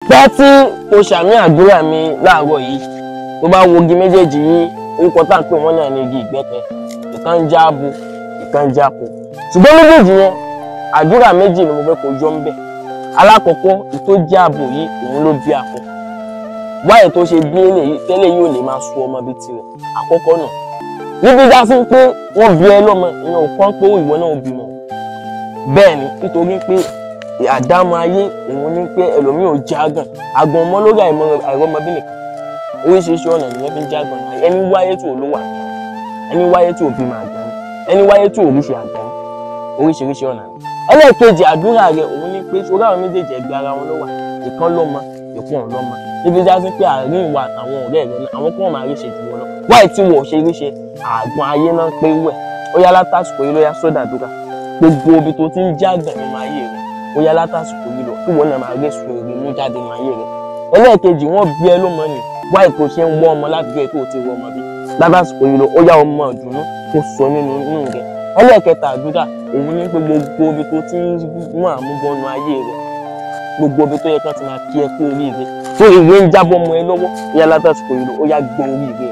pẹ́ tí o ṣàmì àdúrà mi láàárọ̀ yìí tó bá wo igi méjèèjì yìí orúkọ tá à ń pè wọ́n náà ní igi ìgbẹ́pẹ ìkan ń já abo ìkan ń já ko ṣùgbọ́n méjèèjì yẹn àdúrà méjì ni mo fẹ́ kó yọ ń bẹ̀ alákọ̀ọ́kọ́ ìtó já abo yìí òun ló bí akọ wáyé tó ṣe bí eléyìí tẹ́lẹ̀ yóò lè máa sun ọmọ bíi tirẹ̀ àkọ́kọ́ náà níbi dá sí pé wọ́n bí ẹ lọ́mọ ìyẹn ò kàn pé ìwọ náà bímọ bẹ́ẹ̀ ni nítorí pé àdámọ̀ ayé òun ní pé ẹlòmíì ò jágàn àgbọn ọmọ lórí àìrọ́mọbí nìkan oríṣiríṣi ọ̀nà nìyẹn fi ń jágàn náà ẹni wáyé tí ò lówó àgbọn ẹni wáyé tí ò bímọ àgbọn ẹni wáyé tí ò ríṣe àgbọn oríṣiríṣi ọ̀nà ni ẹlẹ́ẹ̀kejì àdúrà rẹ òun ní pé sórí àwọn méjèèjì ẹgbẹ́ ara wọn ló wà ìkan lọ́mọ ìkan lọ́mọ níbi já sí pé àárín ìwà àtàwọn ọ̀rẹ́ rẹ náà àwọn kan máa ríṣe jù wọn lọ wáyé tí wọ́n ṣe ríṣe àgbọn ayé náà pé wẹ̀ ó yá látàsùkò yìí ló yá sódà dúrà gbogbo ibi tó ti ń jágàn nínú ayé rẹ ó yá látàsùkò yìí lọ kí wọn náà máa rí sùn èrè mú jáde nínú ayé rẹ ẹlẹ́ẹ̀kejì wọ́n bí ẹ ló mọ ni wáyé tó ṣe ń wọ́ ọmọ láti gbé tó ti wọ ọmọ bí látàsùkò yìí lọ ó yá ọmọ ìdùnnú kó sọ nínú inú rẹ ẹlẹ́ẹ̀kẹta àdúrà òun ní pé gbogbo ibi tó ti ń mú àmúbọnú ayé rẹ gbogbo ibi tó yẹ kán ti máa kí ẹ kú oríire tó ìwé ń jábọ́ mọ́ ẹ lọ́wọ́ ó yá látàsùkò yìí lọ ó yá gbọ́n oríire